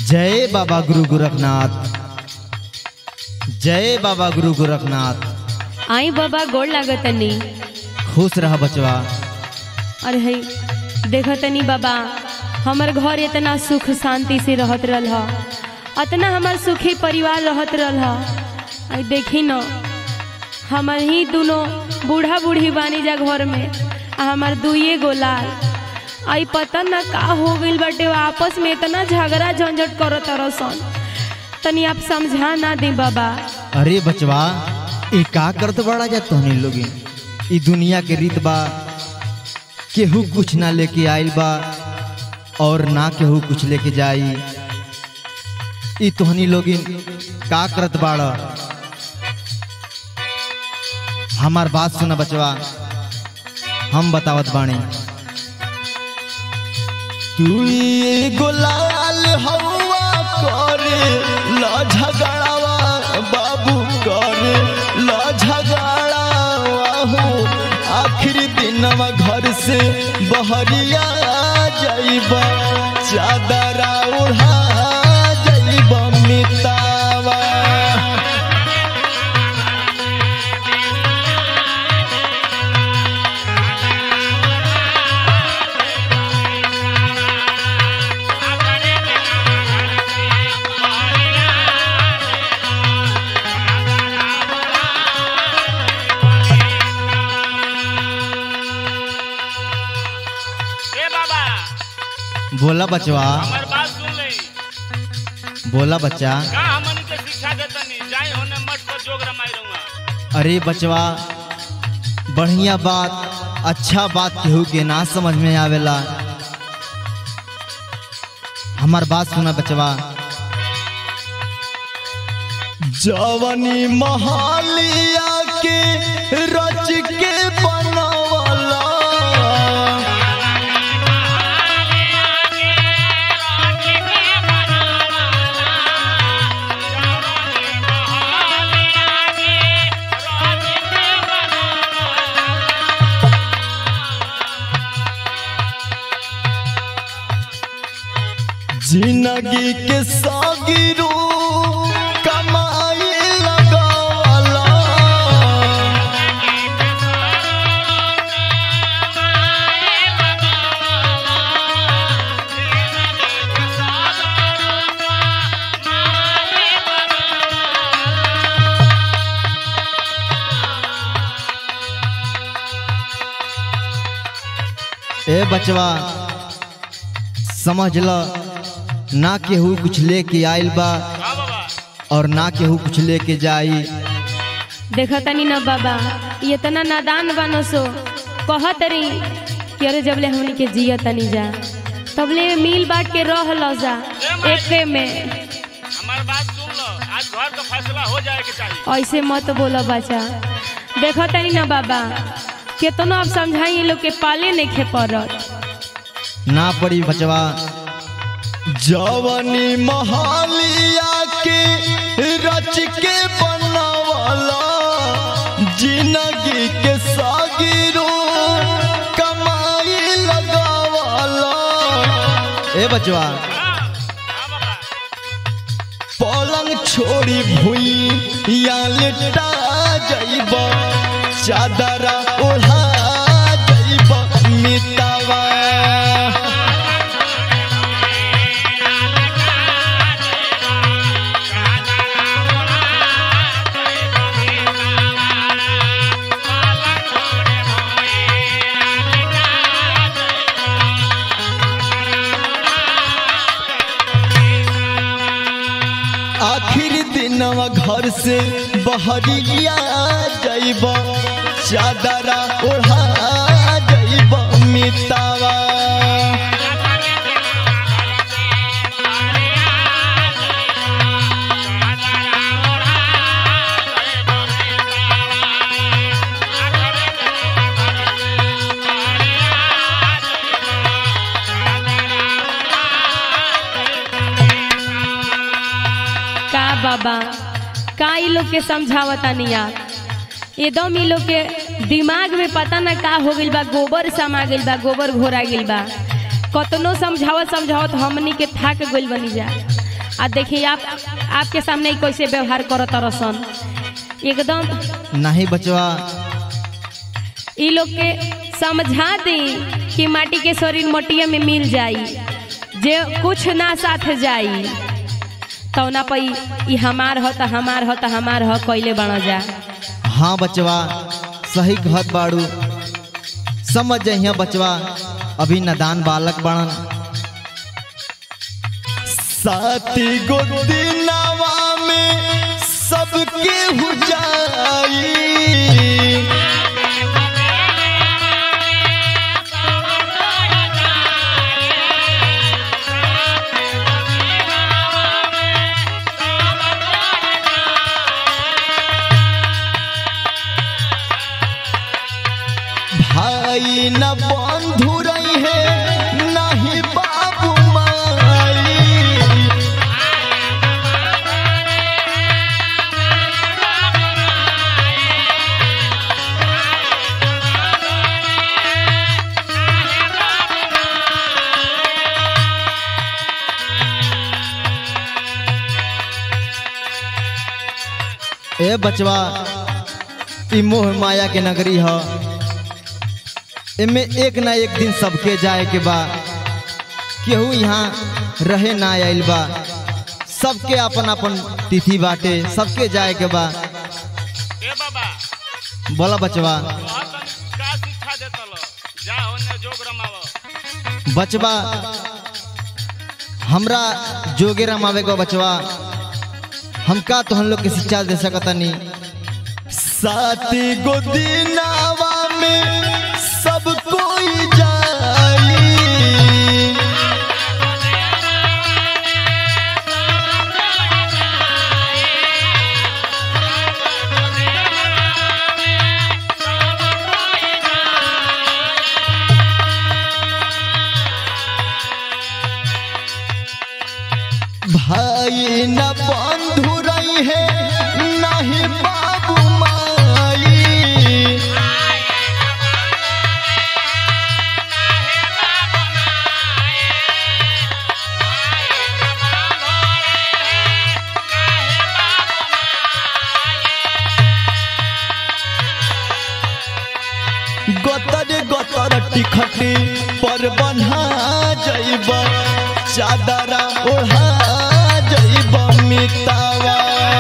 जय बाबा गुरु गोरखनाथ जय बाबा गुरु गोरखनाथ आई बाबा गोड़ लागतनी खुश रह बचवा अरे है देखतनी बाबा हमर घर इतना सुख शांति से रहत रहल ह अतना हमार सुखी परिवार रहत रहल ह आई देखी न हमर ही दोनों बूढ़ा बूढ़ी बानी जा घर में आ हमार दुइये गो लाल आई पता न का हो गइल बाटे वो आपस में इतना झगड़ा झंझट करत तरसन तनी आप समझा ना दी बाबा अरे बचवा ई का करत बड़ा जा तोहनी लोगिन ई दुनिया के रीत बा केहू कुछ ना लेके आइल बा और ना केहू कुछ लेके जाई ई तोहनी लोगिन का करत बाड़ हमार बात सुना बचवा हम बतावत बाणी तू एगो लाल हवा करे ला झगड़ावा बाबू करे ला झगड़ावा हो आखिरी दिनवा घर से बहरिया जाइबा चादरा उड़ा जाइबा मितावा ए बाबा बोला बचवा हमार बात सुन ले बोला बच्चा का हमनी के शिक्षा देतनी जाई होने मठ पर जोग रमाई रहूंगा अरे बचवा बढ़िया बात अच्छा बात केहू के ना समझ में आवेला हमार बात सुना बचवा जवनी महालिया के रच के बनवला जिंदगी के सागिरो कमाई लगावला ए बचवा समझ ल ना केहू कुछ लेके आइल बा हां बाबा और ना केहू कुछ लेके जाई देखतनी न बाबा ये इतना नादान बनो सो कहत रही कि अरे जबले हमनी के जिया तनी जा तबले मिल बांट के रह लो जा एके में हमार बात सुन लो आज घर का फैसला हो जाए के चाहिए ऐसे मत बोलो बच्चा देखतनी न बाबा केतनो अब समझाई ये लोग के पाले नहीं खे पड़त ना पड़ी बचवा जवनी महालिया के रच के बनवला जिंदगी के सागिरो कमाई लगावला ए बचवा हां हां बाबा पलंग छोड़ी भुई या लेटा जाइब चादरा ओढ़ा जाइब मितावा आखिर दिनवा घर से बहरिया जाइब चादरा ओढ़ा जाइब मितावा का बाबा का ई लोग के समझावता नहीं आप एकदम ई लोग के दिमाग में पता ना का हो गइल बा गोबर समा गइल बा गोबर घोरा गइल बा कतनो समझावत समझावत हमनी के थाक गइल बनी जा आ देखिए आप आपके सामने ही कैसे व्यवहार करत रसन एकदम नहीं बचवा ई लोग के समझा दी कि माटी के शरीर मटिया में मिल जाई जे कुछ ना साथ जाई तौना पर ई हमार हो त हमार हो त हमार हो कैले बना जा हाँ बचवा सही कहत बाड़ू समझ जइया बचवा अभी नदान बालक बड़न साथी गो दिनवा में सबके हो जाई भाई न बंधु रही है नहीं बाबू माई ए बचवा ई मोह माया के नगरी ह एमे एक ना एक दिन सबके जाए के बा केहू यहाँ रहे ना आइल बा सबके अपन अपन तिथि बाटे सबके जाए के बा ए बाबा बोला बचवा तोहर तनी का शिक्षा देतल जा होने जोग रमाव बचवा हमरा जोगे रमावे को बचवा हम का तो हम लोग के शिक्षा दे सकतनी साथी गो दिनावा में सब कोई जाई भाई न बंधु रही है नहीं बाबू माई गतर गतर टिखटी पर बन्हा जइब चादरा ओढ़ा जइब मितावा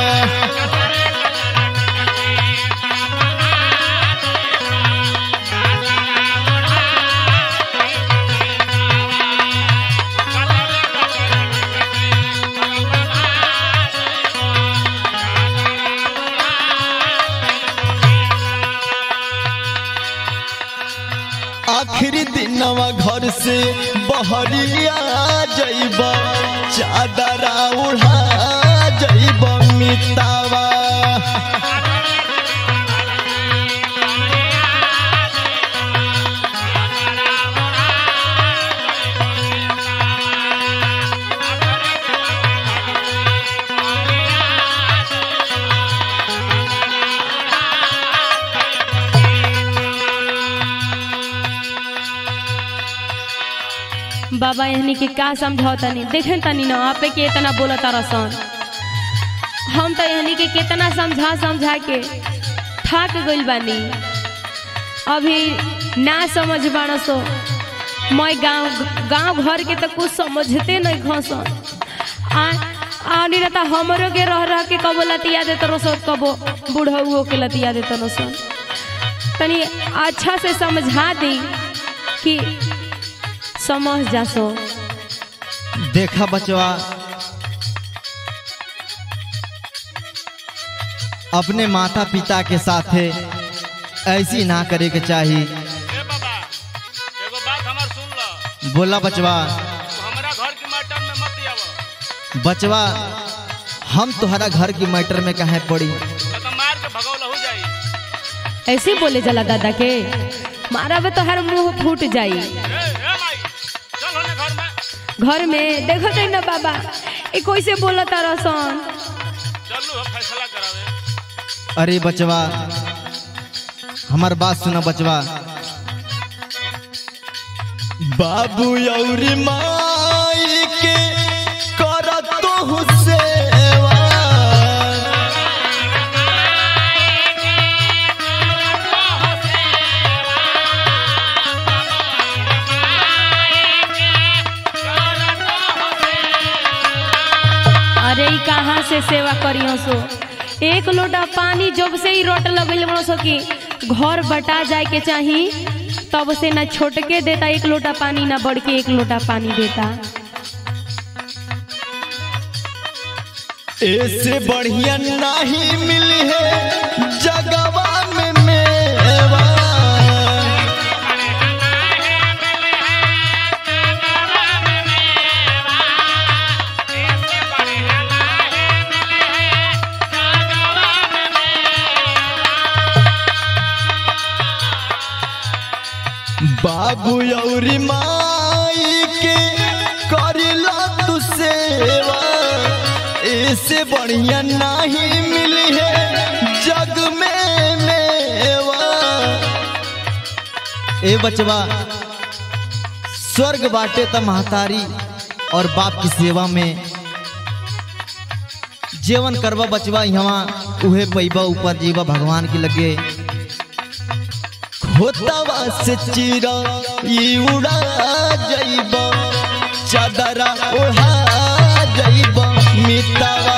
आखिरी दिनवा घर से बहरिया जइब चादरा ओढ़ा जइब मितावा बाबा यहनी के का समझाओ तनी देखे तनी ना आपे के इतना बोला तारसन हम तो यहनी के कितना समझा समझा के थक गइल बानी अभी ना समझ बाण सो मैं गांव गांव घर के तो कुछ समझते नहीं घसन आ आनी रहता हमरो के रह रह के कबो लतिया देत रसो कबो बूढ़ऊ के लतिया देत रसो तनी अच्छा से समझा दी कि समझ जासो देखा बचवा अपने माता पिता के साथे ऐसी ना करे के चाही ए बाबा एगो बात हमार सुन ल बोला बचवा तू हमरा घर के मैटर में मत आव बचवा हम तुम्हारा घर की मैटर में कहे पड़ी न तो मार के भगौल हो जाई ऐसे बोले जला दादा के मारा बे तो हर मुंह फूट जाई ए ए माई चल होने घर में घर में देखो तो ना बाबा ये कैसे बोला तारा सन चलू हम फैसला करावे अरे बचवा हमार बात सुना बचवा बाबू और माई के कर तो तू सेवा अरे ई कहाँ से सेवा करियो सो एक लोटा पानी जब से ही रोट लगल बनो सो कि घर बटा जाए के चाही तब से ना छोटके देता एक लोटा पानी ना बढ़ के एक लोटा पानी देता ऐसे बढ़िया नहीं मिली है जगवा में मेवा बाबू औरी माई के करिला तू सेवा ऐसे बढ़िया नहीं मिली है जग में मेवा ए बचवा स्वर्ग बाटे त महतारी और बाप की सेवा में जेवन करवा बचवा यहाँ उहे पैबा ऊपर जीवा भगवान की लगे खोतवा से चीरा ई उड़ा जइब चादरा ओढ़ा जइब मितवा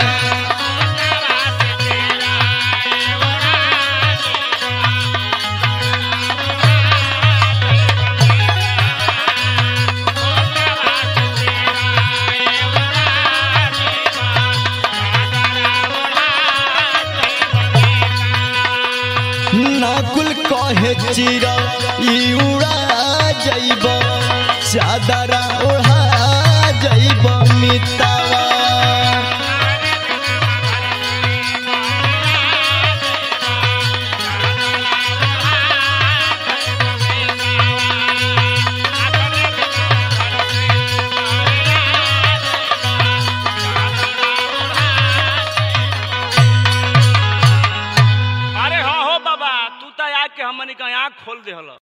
नाकुल कहे चीरा ई उड़ा जइब चादरा ओढ़ा जइब मितवा अरे हो हो बाबा तू तो आके हमनी का आँख खोल दे हलो